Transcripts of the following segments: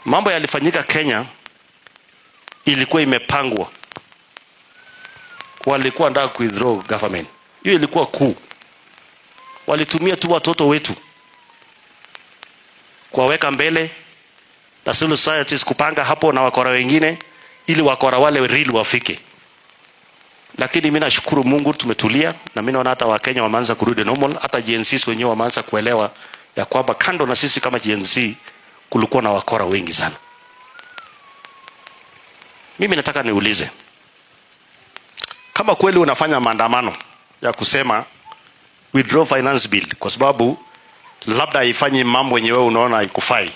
mambo yalifanyika Kenya ilikuwa imepangwa, walikuwa nataka ku withdraw government. Hiyo ilikuwa kuu, walitumia tu watoto wetu kuwaweka mbele na civil societies kupanga hapo na wakora wengine, ili wakora wale real wafike. Lakini mimi nashukuru Mungu tumetulia, na mimi naona hata Wakenya wameanza kurudi normal, hata Gen Z wenyewe wameanza kuelewa ya kwamba kando na sisi kama Gen Z kulikuwa na wakora wengi sana. Mimi nataka niulize kama kweli unafanya maandamano ya kusema withdraw finance bill kwa sababu labda haifanyi mambo yenye wewe unaona haikufai,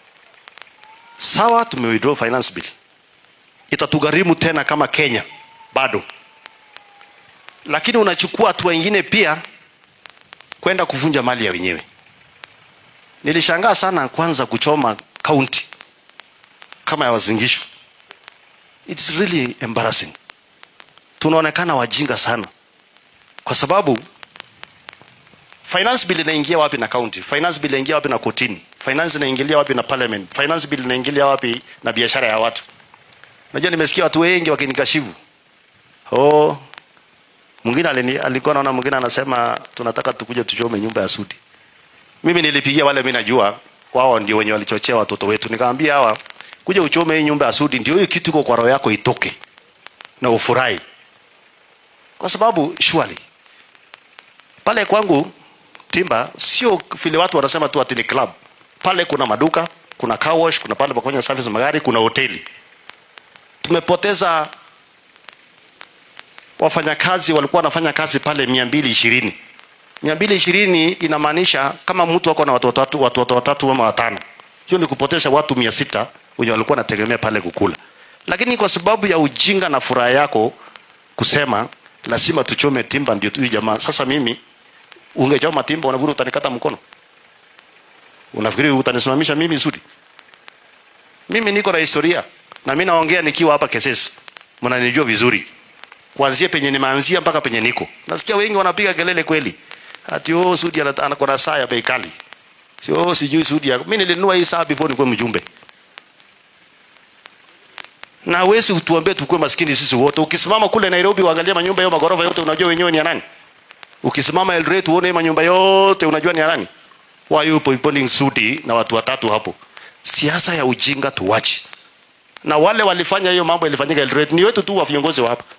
sawa, tume withdraw finance bill, itatugharimu tena kama Kenya bado, lakini unachukua hatua ingine pia kwenda kuvunja mali ya wenyewe. Nilishangaa sana kwanza kuchoma kaunti kama ya Wazingishu. It's really embarrassing. Tunaonekana wajinga sana, kwa sababu finance bill inaingia wapi na county? Finance bill inaingia wapi na kotini? Finance inaingilia wapi na parliament? Finance bill inaingilia wapi na biashara ya watu? Najua nimesikia watu wengi wakinikashifu. Oh, mwingine alini- alikuwa naona mwingine anasema tunataka tukuje tuchome nyumba ya Sudi. Mimi nilipigia wale mimi najua wao ndio wenye walichochea watoto wetu. Nikamwambia hawa kuja uchome hii nyumba ya Sudi ndio hiyo kitu iko kwa roho yako itoke na ufurahi. Kwa sababu surely pale kwangu Timba sio vile watu wanasema tu ati ni club. Pale kuna maduka, kuna car wash, kuna pale pa kufanya service magari, kuna hoteli. Tumepoteza wafanyakazi walikuwa wanafanya kazi pale mia mbili ishirini mia mbili ishirini inamaanisha kama mtu ako na watoto watatu watoto watatu ama watano, hiyo ni kupoteza watu mia sita wenye walikuwa wanategemea pale kukula. Lakini kwa sababu ya ujinga na furaha yako kusema lazima tuchome timba ndio tu jamaa. Sasa mimi ungechoma timba, unafikiri utanikata mkono? Unafikiri utanisimamisha mimi Sudi? Mimi niko na historia na mimi naongea nikiwa hapa Kesesi, mnanijua vizuri kuanzia penye nimeanzia mpaka penye niko. Nasikia wengi wanapiga kelele kweli, ati oh, Sudi ana ana- kuna saa ya bei kali, sio sijui Sudi. ya- Mimi nilinunua hii saa before nikuwe mjumbe, na hawezi utuambie tukue maskini sisi wote. Ukisimama kule Nairobi uangalie manyumba yao magorofa yote, unajua wenyewe ni ya nani? Ukisimama Eldoret uone hii manyumba yote, unajua ni ya nani? Why you pointing Sudi na watu watatu hapo? Siasa ya ujinga tuwache, na wale walifanya hiyo mambo ilifanyika Eldoret ni wetu tu wa viongozi wa hapa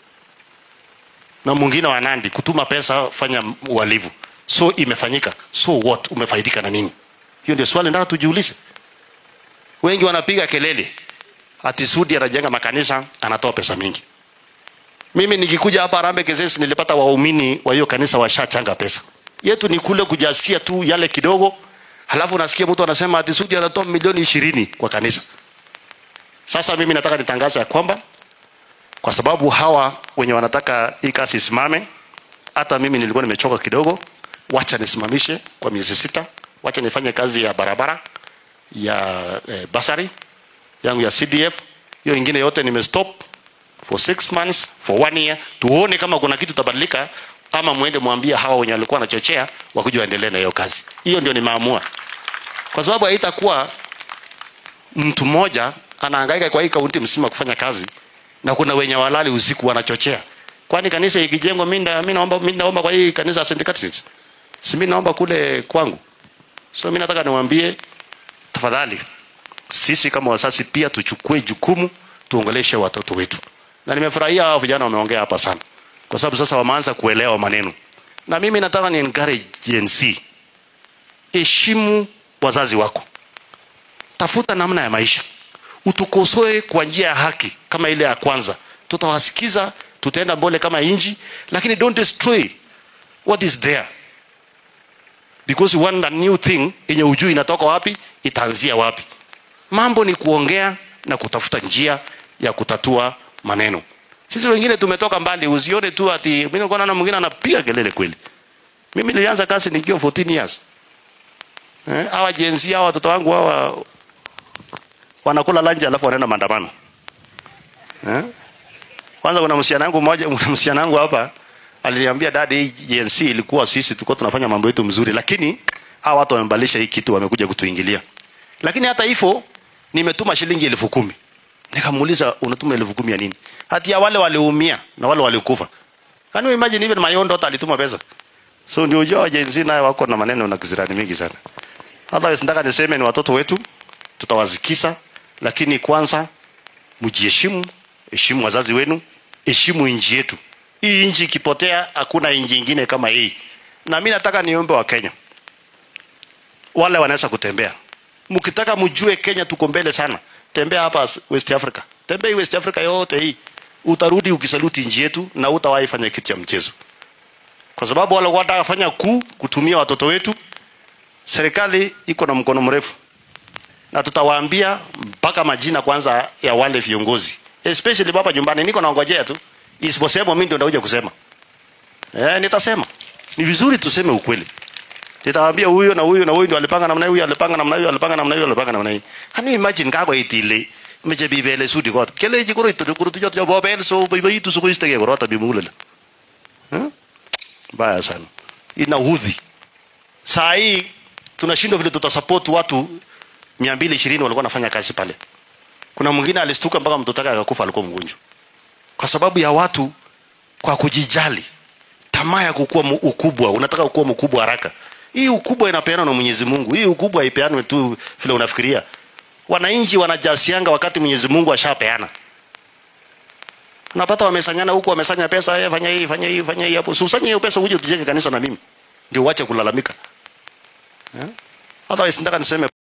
na mwingine wa Nandi kutuma pesa fanya uhalifu. So imefanyika, so what? Umefaidika na nini? Hiyo ndio swali nataka tujiulize. Wengi wanapiga kelele ati Sudi anajenga makanisa, anatoa pesa mingi. Mimi nikikuja hapa Harambee Kesesi nilipata waumini wa hiyo kanisa washachanga pesa. Yetu ni kule kujasia tu yale kidogo, halafu nasikia mtu anasema ati Sudi anatoa milioni ishirini kwa kanisa. Sasa mimi nataka nitangaze ya kwamba kwa sababu hawa wenye wanataka hii kazi isimame, hata mimi nilikuwa nimechoka kidogo, wacha nisimamishe kwa miezi sita, wacha nifanye kazi ya barabara ya eh, basari yangu ya CDF, hiyo ingine yote nimestop for six months for one year, tuone kama kuna kitu tabadilika, ama muende mwambie hawa wenye walikuwa wanachochea wakuja waendelee na hiyo kazi. Hiyo ndio nimeamua, kwa sababu haitakuwa mtu mmoja anahangaika kwa hii kaunti mzima kufanya kazi na kuna wenye walali usiku wanachochea. Kwani kanisa ikijengwa, mimi nda- mimi naomba mimi naomba kwa hii kanisa ya St. Catherine's, si mimi naomba kule kwangu. So mimi nataka niwaambie, tafadhali, sisi kama wazazi pia tuchukue jukumu, tuongeleshe watoto wetu, na nimefurahia hao vijana wameongea hapa sana, kwa sababu sasa wameanza kuelewa maneno, na mimi nataka ni encourage Gen Z, heshimu wazazi wako, tafuta namna ya maisha utukosoe kwa njia ya haki kama ile ya kwanza, tutawasikiza, tutaenda mbele kama inji, lakini don't destroy what is there because one a new thing yenye ujui inatoka wapi, itaanzia wapi. Mambo ni kuongea na kutafuta njia ya kutatua maneno. Sisi wengine tumetoka mbali, usione tu ati mimi nilikuwa naona mwingine anapiga kelele kweli. Mimi nilianza kazi nikiwa 14 years. Eh, hawa Gen Z hawa watoto wangu hawa wanakula lunch alafu wanaenda maandamano. Eh? Kwanza kuna msichana wangu mmoja, kuna msichana wangu hapa aliniambia dadi, hii GNC ilikuwa sisi tulikuwa tunafanya mambo yetu mzuri, lakini hawa watu wamebadilisha hii kitu, wamekuja kutuingilia. Lakini hata hivyo nimetuma shilingi elfu kumi. Nikamuuliza unatuma elfu kumi ya nini? Hati ya wale waliumia na wale walikufa. Can you imagine even my own daughter alituma pesa? So ndio ujua wajenzi naye wako na maneno na kizirani mingi sana. Otherwise nataka niseme ni watoto wetu tutawazikisa, lakini kwanza mjiheshimu, heshimu wazazi wenu, heshimu nchi yetu. Hii nchi ikipotea, hakuna nchi ingine kama hii. Na mimi nataka niombe wa Kenya wale wanaweza kutembea, mkitaka mjue Kenya tuko mbele sana, tembea hapa West Africa, tembea hii West Africa yote hii, utarudi ukisaluti nchi yetu na utawahi fanya kitu cha mchezo, kwa sababu wale wanataka fanya kuu kutumia watoto wetu. Serikali iko na mkono mrefu na tutawaambia mpaka majina kwanza ya wale viongozi especially hapa nyumbani. Niko naongojea tu isiposema, mimi ndio ndakuja kusema eh, nitasema. Ni vizuri tuseme ukweli. Nitawaambia huyo na huyo na huyo ndio alipanga namna hiyo, alipanga namna hiyo, alipanga namna hiyo, alipanga namna hiyo. Can you imagine kako itile meche bibele sudi kot kele ji koro itu kuro tujot yo bobel so bibi itu suko istege koro ta bimulele eh baya sana ina udhi saa hii tunashindwa vile tutasupport watu 220 walikuwa wanafanya kazi pale. Kuna mwingine alistuka mpaka mtoto wake akakufa, alikuwa mgonjwa, kwa sababu ya watu kwa kujijali, tamaa ya kukua ukubwa. Unataka kukua mkubwa haraka. Hii ukubwa inapeanwa na Mwenyezi Mungu. Hii ukubwa haipeanwi tu vile unafikiria. Wananchi wanajasianga wakati Mwenyezi Mungu ashapeana. Unapata wamesanyana huku, wamesanya pesa, eh, fanya hii, fanya hii, fanya hii hapo. Usanye hiyo pesa uje tujenge kanisa na mimi. Ndio uache kulalamika. Eh? Otherwise nataka niseme